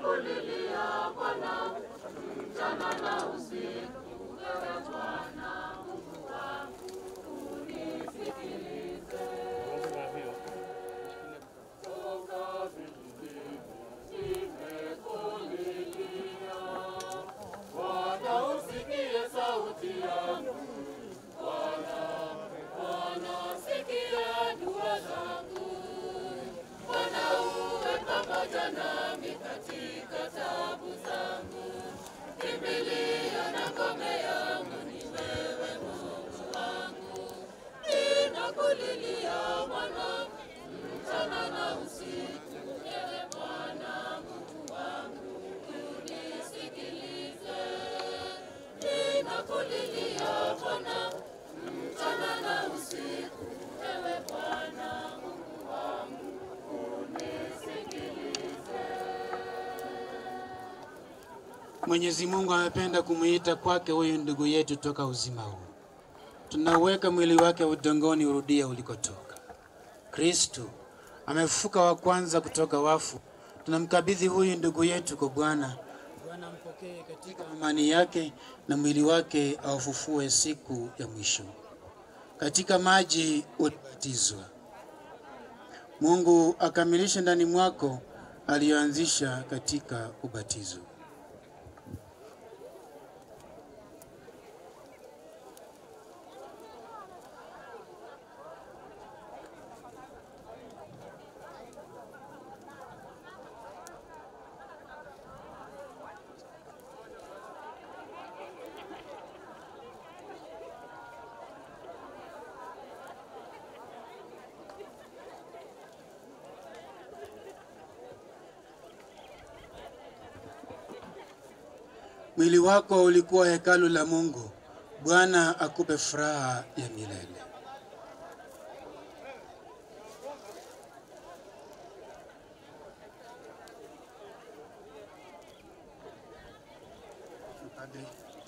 Bwana usikie sauti yangu, Bwana, Bwana sikia dua zangu, Bwana uwe pamoja nami katika tabu zangu, kimbilio na ngome yangu ni wewe Mungu wangu, ninakulilia Bwana mchana na usiku, ewe Bwana Mungu wangu, unisikilize ninakulilia Bwana mchana na usiku, ewe Bwana Mungu wangu, unisikilize. Mwenyezi Mungu amependa kumuita kwake huyu ndugu yetu toka uzima huu. Tunauweka mwili wake udongoni urudie ulikotoka. Kristu amefufuka wa kwanza kutoka wafu. Tunamkabidhi huyu ndugu yetu kwa Bwana. Bwana ampokee katika amani yake na mwili wake aufufue siku ya mwisho. Katika maji ulibatizwa. Mungu akamilishe ndani mwako aliyoanzisha katika ubatizo. Mwili wako ulikuwa hekalu la Mungu. Bwana akupe furaha ya milele. Padre.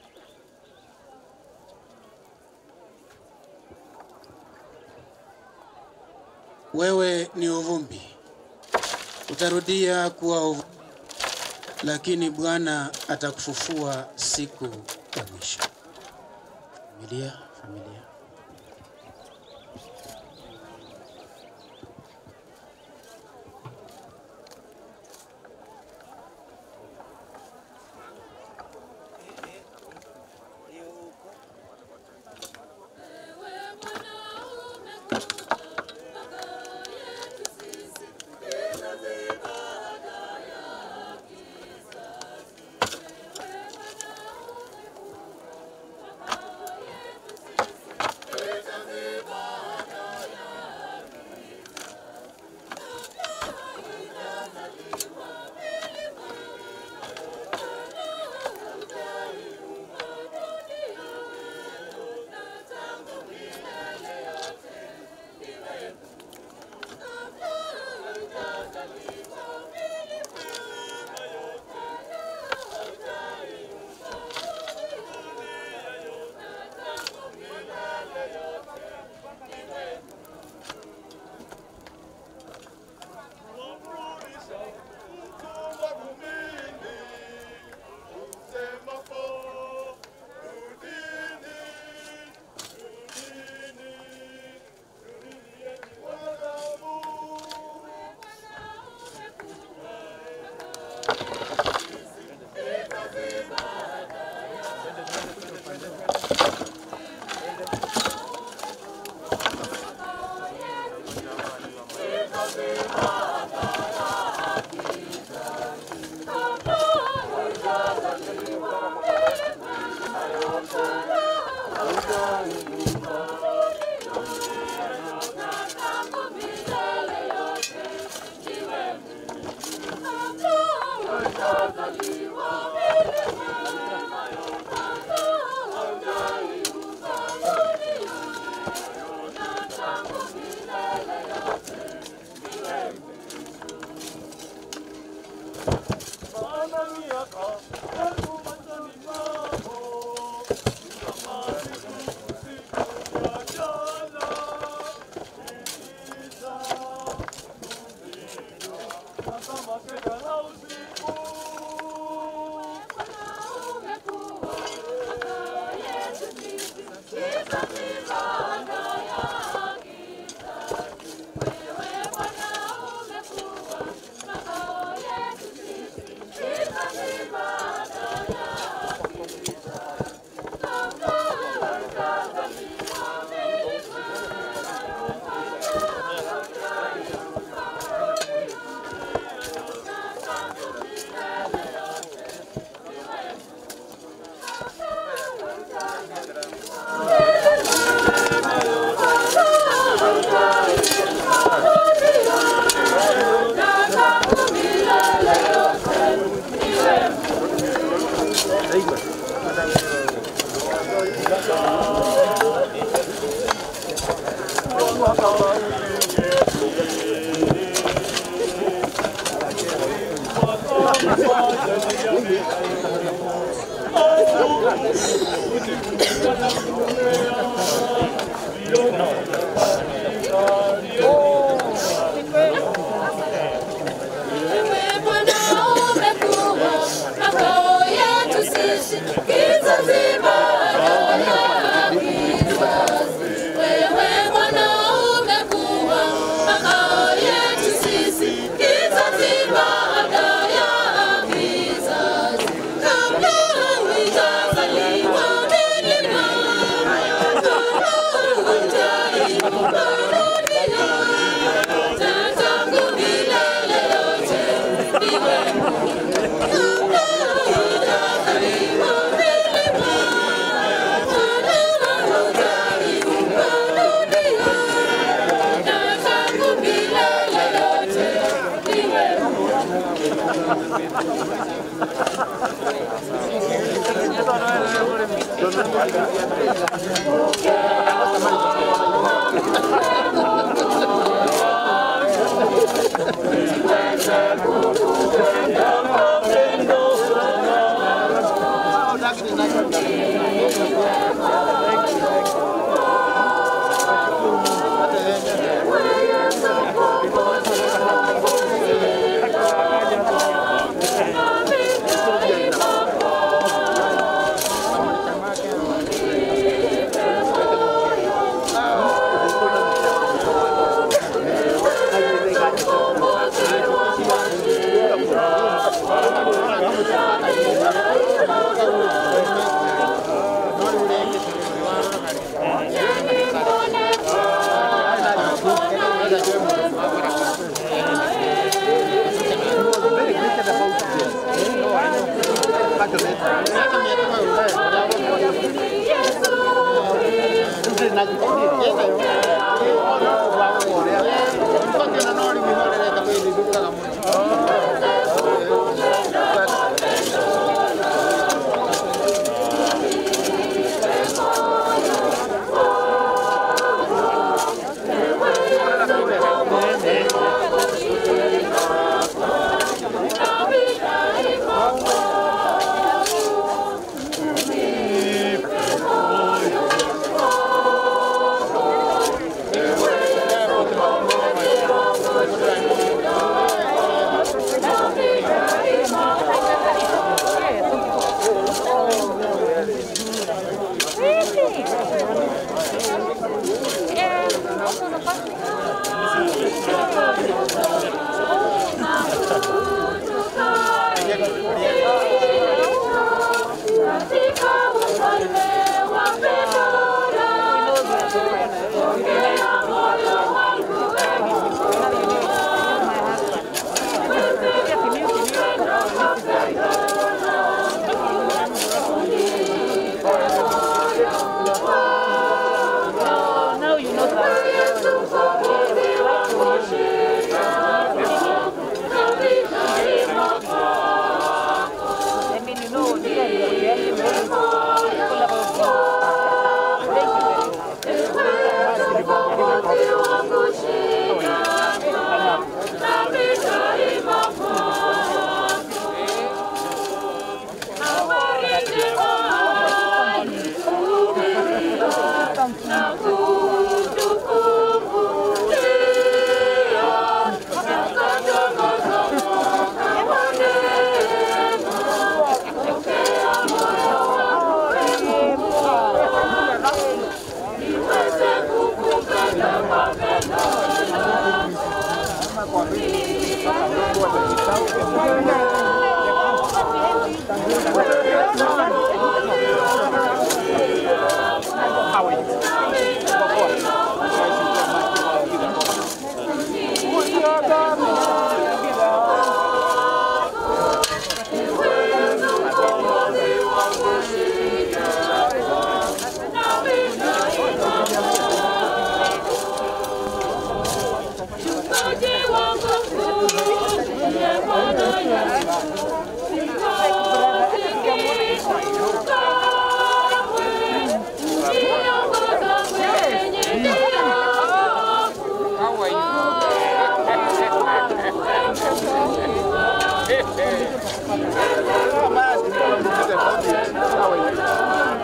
Wewe ni uvumbi, utarudia kuwa uvumbi lakini Bwana atakufufua siku ya mwisho. Familia, familia. Kama Wewe Bwana umekuwa makao yetu sisi, kizazi baada ya kizazi. Wewe Bwana umekuwa makao yetu sisi, kizazi baada ya kizazi. Kabla hujazaliwa milima, kabla hujainuka dunia, na tangu milele yote iwe kabla hujazaliwa milima, kabla hujainuka dunia, na tangu milele yote iwe katika ufalme wa mbinguni. Ongea moyo wangu I mean, you know, they are really very How are you?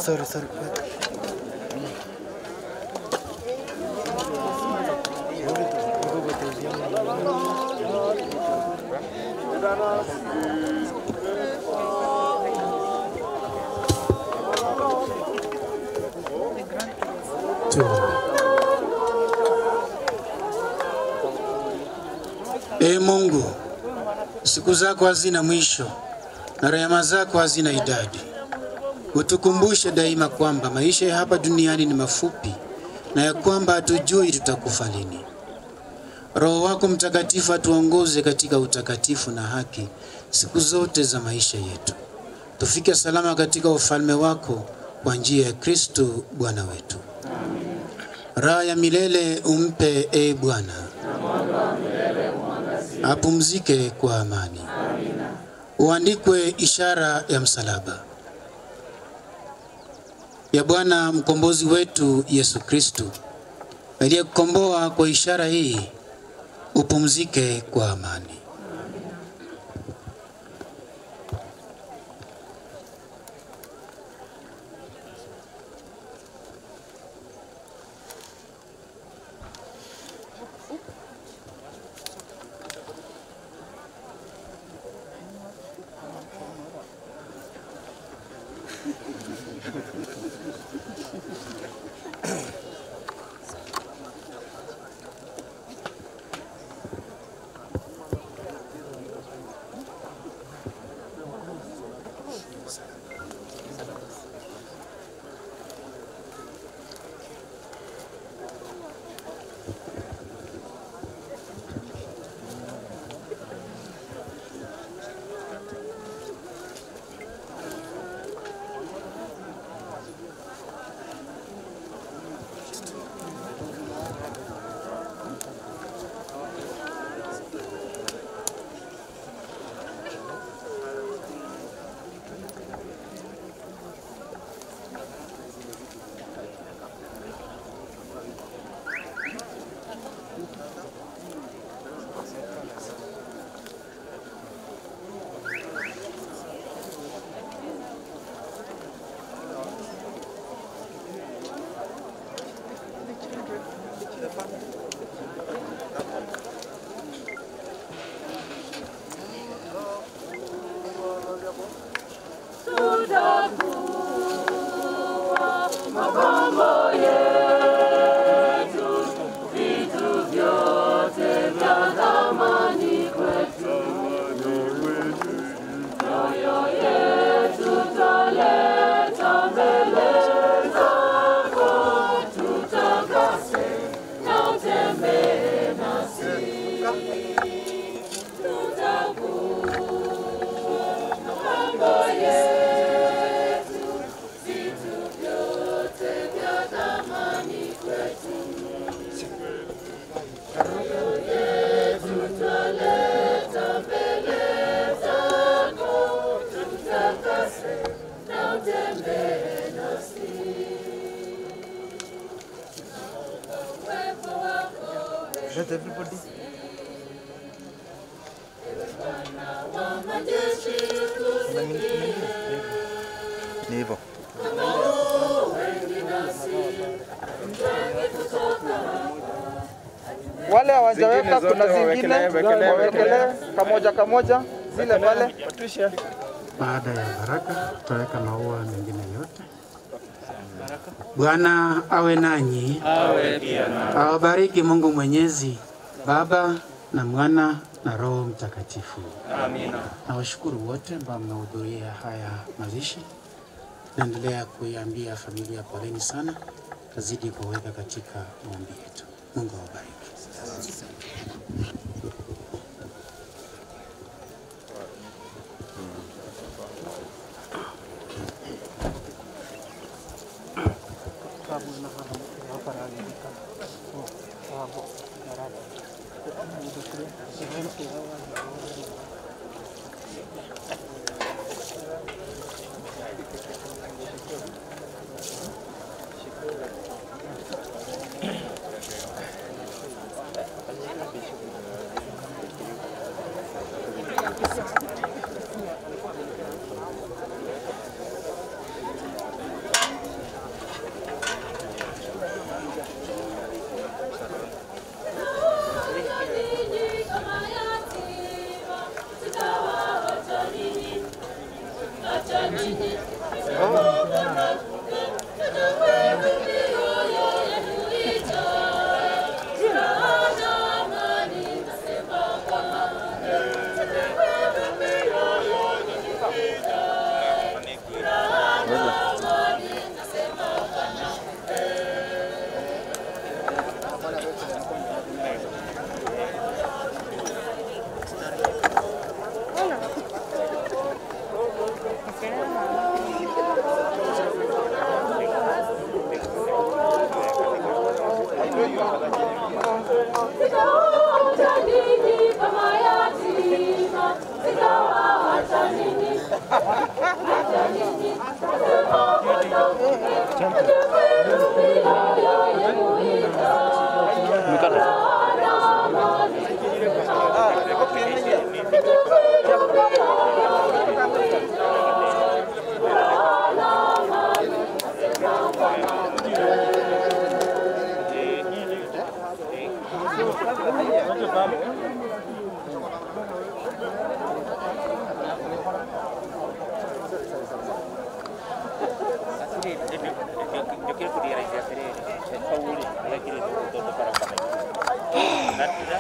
Sorry, sorry. Tuombe. Ee Mungu, siku zako hazina mwisho na rehema zako hazina idadi. Utukumbushe daima kwamba maisha ya hapa duniani ni mafupi na ya kwamba hatujui tutakufa lini. Roho wako Mtakatifu atuongoze katika utakatifu na haki siku zote za maisha yetu, tufike salama katika ufalme wako kwa njia ya Kristo Bwana wetu. Raha ya milele umpe e Bwana, apumzike kwa amani. Uandikwe ishara ya msalaba ya Bwana mkombozi wetu Yesu Kristo aliyekukomboa kwa ishara hii, upumzike kwa amani. Let everybody. Ni hivyo. Wale hawajaweka Zingine kuna zote zingine wawekelee, wekelee, wawekelee kamoja kamoja zile pale. Baada ya baraka tutaweka maua mengine yote. Bwana awe nanyi, awabariki Mungu Mwenyezi, Baba na Mwana na Roho Mtakatifu. Amina. Nawashukuru wote ambao mmehudhuria haya mazishi. Naendelea kuiambia familia poleni sana, tazidi kuweka katika maombi yetu. Mungu awabariki. Yo quiero que diera ese hacer el Saúl, no quiero todo para para.